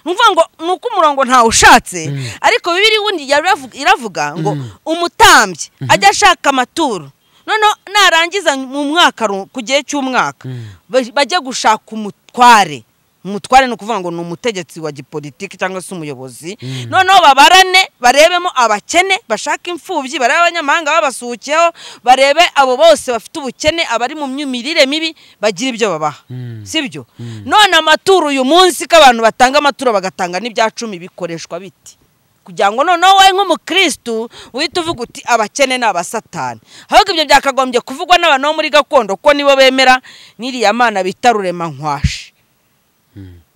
ni ukuvuga ngo ni uko umurongo ntawushatse ariko bibiri wundi yaravu- iravuga ngo umutambyi ajya ashaka amaturo noneho narangiza mu mwaka ru- ku gihe cy'umwaka ba- bajye gushaka umutware umutware ni ukuvuga ngo ni umutegetsi wa gipolitiki cyangwa se umuyobozi noneho babarane barebemo abakene bashake imfubyi barebe abanyamahanga babasuhukiyeho barebe abo bose bafite ubukene abari mu myu- mirire mibi bagira ibyo babaha sibyo none amaturo uyu munsi ko abantu batanga amaturo bagatanga n'ibya cumi bikoreshwa biti kugira ngo noneho wowe nk'umukirisitu uhite uvuga uti abakene ni abasatani ahubwo ibyo byakagombye kuvugwa n'abantu bo muri gakondo ko nibo bemera n'iriya mana bita rurema nkwashi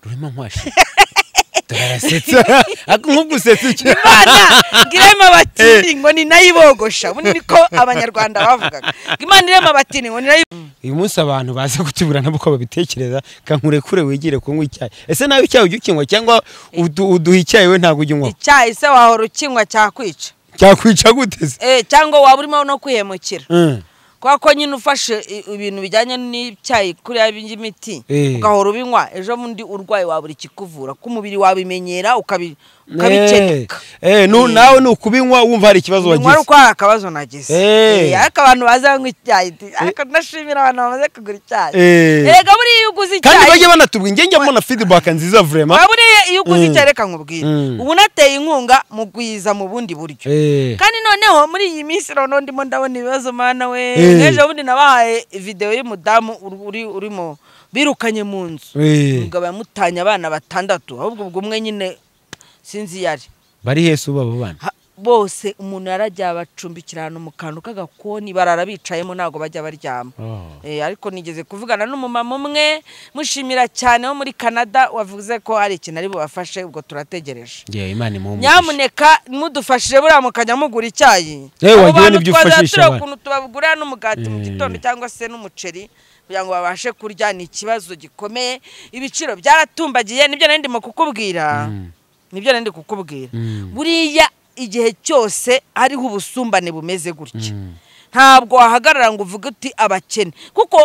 rurema nkwashe turarasetsa ariko nk'ugusetsa icyo imana irema abatini ngo ni nayo ibogosha ubu ni ko abanyarwanda bavugaga ngo imana irema abatini ngo ni nayo uyu munsi abantu baza kutubura nabo uko babitekereza kankurekure wigire kunywa icyayi ese nawe icyayi ujya ukinywa cyangwa udu- uduha icyayi we ntabwo ujya unywa icyayi se wahora ukinywa cyakwica cyakwica guteze Eh, cyangwa waba urimo no kwihemukira kubera ko nyine ufashe i- ibintu bijyanye n'icyayi kuri ya bindi miti Eh. ugahora ubinywa ejo bundi urwaye wabura ikikuvura ko umubiri wabimenyera ukabi- ukabikeneka nawe ni ukubinywa wumva hari nyuma ikibazo ari wagize uko hari akabazo nagize Eh. Eh, ariko abantu baza banywa icyayi ti- ariko ndashimira abantu bamaze kugura icyayi Eh. erega buriya iyo uguze kandi icyayi bajya banatubwira njye njya mbona feedback nziza vrema waba uriye iyo uguze Mm. icyayi reka nkubwire Mm. ubu nateye inkunga mugwiza mu bundi buryo kandi noneho muri iyi minsi noneho ndimo ndabona ibibazo mana we Eh. nk'ejo bundi nabahaye videwo y'umudamu uri- uri urimo birukanye mu nzu Eh. umugabo yamutanye abana batandatu ahubwo ubwo umwe nyine sinzi iyo ari bari hese ubu abo bana Ha- bose umuntu yarajya abacumbikira ahantu mu kantu k'agakoni barara bicayemo ntabwo bajya baryama Oh. Eh, ariko nigeze kuvugana n'umumama umwe mushimira cyane wo muri canada wavuze ko hari ikintu ari bubafashe ubwo turategereje ngewe imana imuha umugisha nyamuneka mudufashije buriya mukajya mugura icyayi Eh, Abo wagira bantu n'ibyo twazaba ufashisha tureba abana. ukuntu tubagurira n'umugati mu Eh. gitondo cyangwa se n'umuceri kugira ngo babashe kurya ni ikibazo gikomeye ibiciro byaratumbagiye nibyo nari ndimo kukubwira nibyo nari ndi kukubwira buriya igihe cyose hariho ubusumbane bumeze gutya ntabwo wahagarara ngo uvuge uti abakene kuko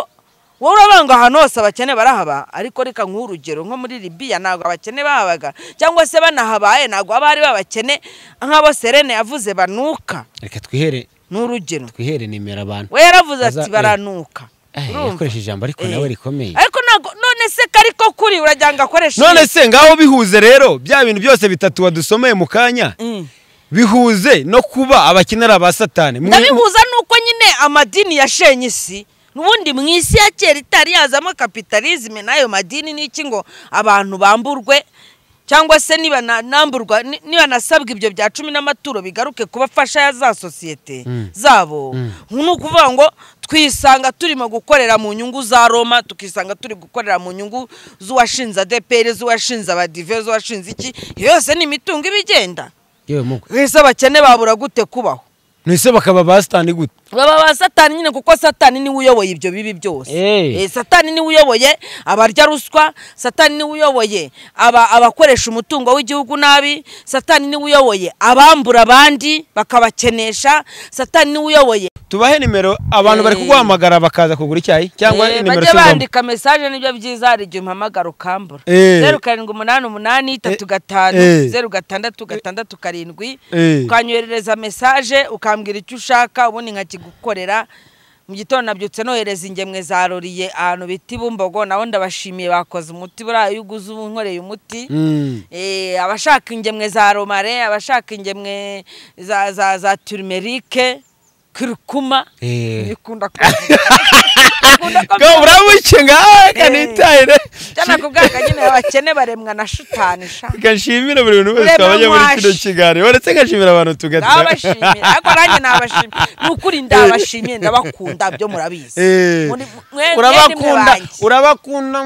wowe urabona ngo ahantu hose abakene barahaba ariko reka nk'uhe urugero nko muri libiya ntabwo abakene bahabaga cyangwa se banahabaye ntabwo haba hari babakene nk'abo serene yavuze banuka reka twihere ni urugero twihere nimero abantu we yaravuze Baza- ati eh. baranuka Eh, Urumva? yakoresheje ijambo ariko Eh. nawe rikomeye ariko ntabwo none se kari ko kuri uragira ngo akoreshe none se ngaho bihuze rero bya bintu byose bitatu wadusomeye mu kanya Mm. bihuze no kuba abakenera ba satani Mwe- ndabihuza nuko nyine amadini yashenye isi n'ubundi mu isi ya kera itari yazamo kapitalizme n'ayo madini n'iki ngo abantu bamburwe cyangwa se nibanamburwa ni- nibanasabwa ibyo bya cumi n'amaturo bigaruke kubafasha ya za sosiyete zabo ni ukuvuga ngo twisanga turimo gukorera mu nyungu za roma tukisanga turi gukorera mu nyungu z'uwashinze adeperi z'uwashinze abadive z'uwashinze iki iyo yose ni imitungo iba igenda yewe mugwe ese abakene babura gute kubaho nese bakaba ba sitani gute baba ba satani nyine kuko satani niwe uyoboye ibyo bibi byose Eh. Eh, satani niwe uyoboye abarya ruswa satani niwe uyoboye aba- abakoresha umutungo w'igihugu nabi satani niwe uyoboye abambura abandi bakabakenesha satani niwe uyoboye tubahe nimero abantu bari Eh. kuguhamagara bakaza kugura icyayi cyangwa Eh, nimero bajye tuzamo bandika mesaje nibyo byiza hari igihe umpamagara ukambura Eh. zeru karindwi umunani umunani itatu gatanu Eh. zeru gatandatu gatandatu karindwi Eh. ukanyoherereza mesaje ukambwira icyo ushaka ubundi nkakigukorera mu gitondo nabyutse nohereza ingemwe za roriye ahantu bita ibumbogo naho ndabashimiye bakoze umuti buriya iyo uguze uba unkoreye umuti Mm. Eh, abashaka ingemwe za romare abashaka ingemwe za za za turimerike kirikuma Eh. bikunda ko Ko urabuke ngaha kanitayire cyane ku bwaka nyine abakene baremwa na shitani sha gashimira buri muntu wese Urebe wabajya muri mwashi. kino kiganiro uretse nkashimira abantu tugata ndabashimira ariko nanjye nabashimira ni ukuri ndabashimiye ndabakunda byo murabizi Eh. Muri- mwe- mwebwe urabakunda banjye. urabakunda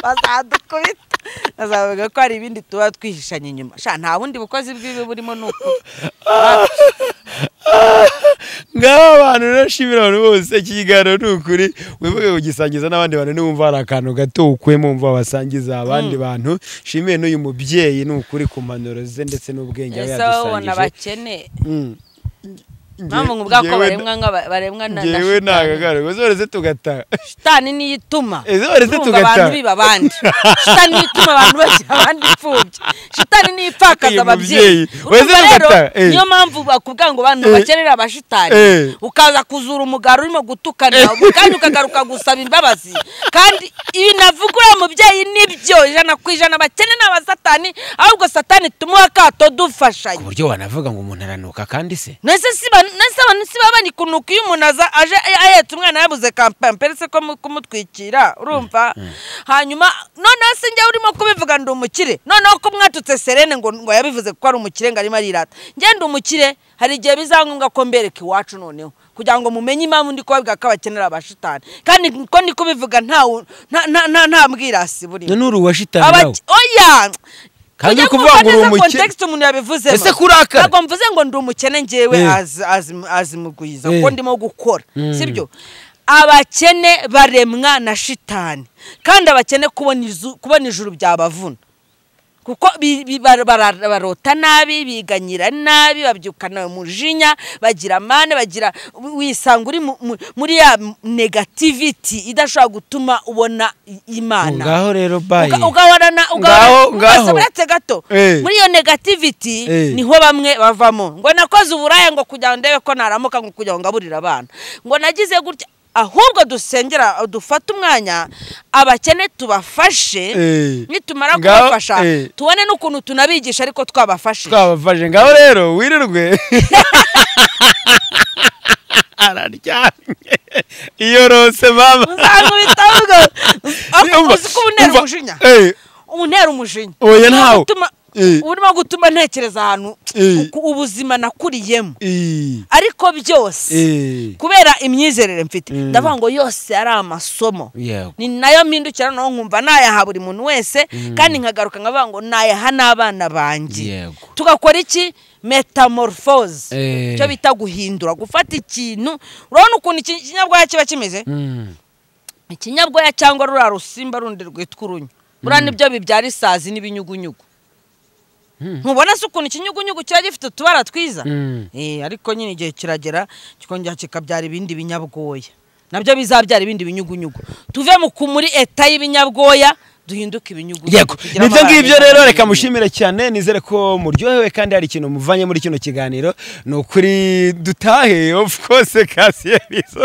bazadukubita bazavuga ko hari ibindi tuba twihishanye inyuma sha nta bundi bukozi bw'ibi burimo ni ukuri ngaho abantu urashimira abantu bose iki kiganiro ni ukuri wibuke kugisangiza n'abandi bantu niwumva hari akantu gato ukuyemo wumva wasangiza abandi bantu shimiye n'uyu mubyeyi ni ukuri ku mpanuro ze ndetse n'ubwenge aba ese wowe ubona yadusangije bakene Mm. mpamvu Nge- nk'ubwako ngewe baremwa nka ba- baremwa na na ngewe shitani. ntagagaruka zoreze tugataha shitani niyo ituma Ese waretse urumva tugataha. abantu biba abandi shitani niyo ituma abantu bashyira abandi imfubyi shitani niyo ipfakaza Uyu ababyeyi mubyeyi, wese Urumva rero, agataha, eh. niyo mpamvu bakubwira ngo abantu Eh. bakenera abashitani Eh. ukaza kuzura umugara urimo gutukana kandi ukagaruka gusaba imbabazi kandi ibi navuga uriya mubyeyi nibyo ijana ku ijana bakene ni abasatani ahubwo satani tumuha akato dufashanye ku buryo wanavuga ngo umuntu aranuka kandi se nese siba nese abantu siba bani kunuka iyo umuntu aza aje ahetse umwana yabuze kampamperi se ko mu- kumutwikira urumva hanyuma noneho se njyewe urimo kubivuga ndi umukire noneho ko mwatutse serene ngo ngo yabivuze ko ari umukire ngo arimo arirata njye ndi umukire hari igihe bizangombwa ko mbereka iwacu noneho kugira ngo mumenye impamvu ndi kubabwira ko abakenera abashitani kandi ko ndi kubivuga nta wu- nta- nta- nta- nta mbwirasi burimo none uri uwashitani nawe Abake- oya Kandi Ujya uri kumva kuvuga ngo uri neza umukire? context umuntu yabivuzemo Ese kurakara? ntabwo mvuze ngo ndi umukene njyewe Eh. azi- azi- azimugwiza Eh. kuko ndimo gukora sibyo abakene baremwa na shitani kandi abakene kubona izu- kubona ijuru byabavuna kuko bi- bi- bar- bara- barota nabi biganyira nabi babyukana umujinya bagira amande bagira wisanga uri mu- mu- muri ya negativity idashobora gutuma ubona i- imana ngaho rero bayi Uga- ugahorana Ngaho, ugahorana ngaho. ubwose buretse gato Eh. muri iyo negativity Eh. niho bamwe bavamo ngo nakoze uburaya ngo kugira ngo ndebe ko naramuka ngo kugira ngo ngaburire abana ngo nagize gutya ahubwo dusengera dufate umwanya abakene tubafashe Eh. nitumara Ngaho, kubafasha eh. tubone n'ukuntu tunabigisha ariko twabafashe twabafashe ngaho rero wirirwe araryamye iyorose mama uzamubita ahubwo Umva, uzi ko uba untera umva, umujinya eh, uba untera umujinya oya ntawo Utuma- Eh. uba urimo gutuma ntekereza ahantu Eh. ku- ubuzima nakuriyemo Eh, ariko byose eh, kubera imyizerere mfite ndavuga ngo yose ari amasomo yego ni nayo mpindukira noneho nkumva nayaha buri muntu wese kandi nkagaruka nkavuga ngo nayaha n'abana banjye Yego. tugakora iki metamorphose Eh. icyo bita guhindura gufata ikintu urabona ukuntu iki- ikinyabwoya kiba kimeze Mm. ikinyabwoya cyangwa ruriya rusimba rundi rwitwa urunyo buriya nibyo bibyara isazi n'ibinyugunyugu ntubona se ukuntu ikinyugunyugu kiba gifite utubara twiza Mm. Eh, ariko nyine igihe kiragera kikongera kikabyara ibindi binyabwoya nabyo bizabyara ibindi binyugunyugu tuve mu ku muri eta y'ibinyabwoya duhinduke ibinyugunyugu yego tugire nibyo amabara ngibyo meza rero kandi reka yijimye. mushimire cyane nizere ko muryohewe kandi hari ikintu muvanye muri kino kiganiro ni ukuri dutahe of course kasiye bizo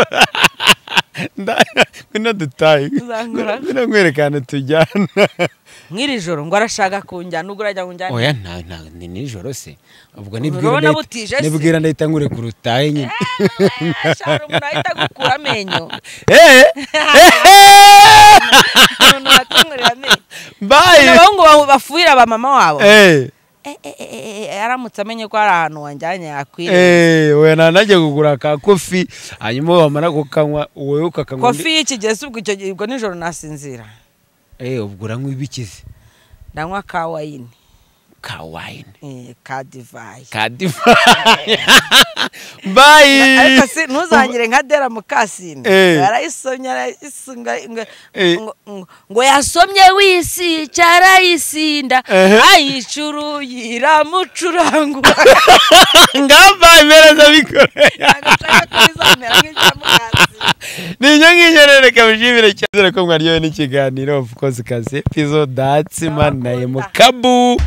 Nda- ngwino dutahe Uzangura? ngwino nkwerekane tujyana nk'iri joro ngo arashaka kunjyana ubwo urajya kunjyana oya nta nta- ni nijoro se ubwo Urabona nibwira butije ndahita- se? nibwira ndahita nkure ku rutahe nyine Eh, shara umuntu ahita agukura amenyo Eh, umuntu bakangurira amenyo bye abahungu ba- bafuhira ba mama wabo Eh, Eh, eh, eh, eh, eh, aramutse amenye ko hari ahantu wanjyanye yakwiriye eh, we nanajya kugura ka kofi hanyuma wamara kukanywa wowe ukakanywa kofi y'ikigezi ubwo icyo gihe ubwo nijoro nasinzira Eh, ubwo uranywa ibikize ndanywa ka wayini ka wayini Eh, ka divayi ka divayi bayi ariko si ntuzangire nka dera mukasine Eh. barayisomye arayisunga ngo- Eh. ngo- ngo- ngo yasomye wisi cyarayisinda Ehe. ayicuru yiramucurangu ngabaye meza bikoreye ninyo ng'inyo rero reka bishimire cyane ko mwaryohewe n'ikiganiro of course kazi episode datsi manaye mu kabu